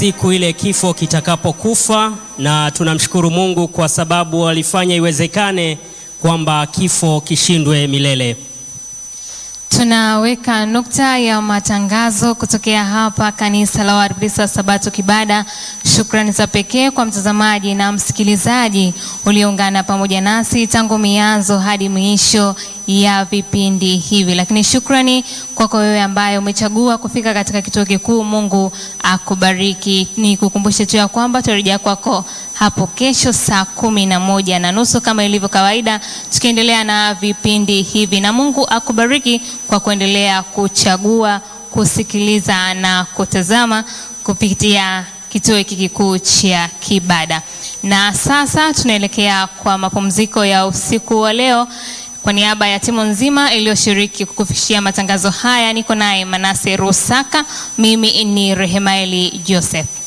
siku ile kifo kitakapokufa, na tunamshukuru Mungu kwa sababu alifanya iwezekane kwamba kifo kishindwe milele. Tunaweka nukta ya matangazo kutokea hapa kanisa la Waadventista wa Sabato Kibada. Shukrani za pekee kwa mtazamaji na msikilizaji ulioungana pamoja nasi tangu mianzo hadi mwisho ya vipindi hivi, lakini shukrani kwako wewe ambaye umechagua kufika katika kituo kikuu. Mungu akubariki. Ni kukumbushe tu ya kwamba tutarejea kwako hapo kesho saa kumi na moja na nusu kama ilivyo kawaida, tukiendelea na vipindi hivi, na Mungu akubariki kwa kuendelea kuchagua kusikiliza na kutazama kupitia kituo hiki kikuu cha Kibada. Na sasa tunaelekea kwa mapumziko ya usiku wa leo. Kwa niaba ya timu nzima iliyoshiriki kukufikishia matangazo haya, niko naye Manase Rusaka, mimi ni Rehemaeli Joseph.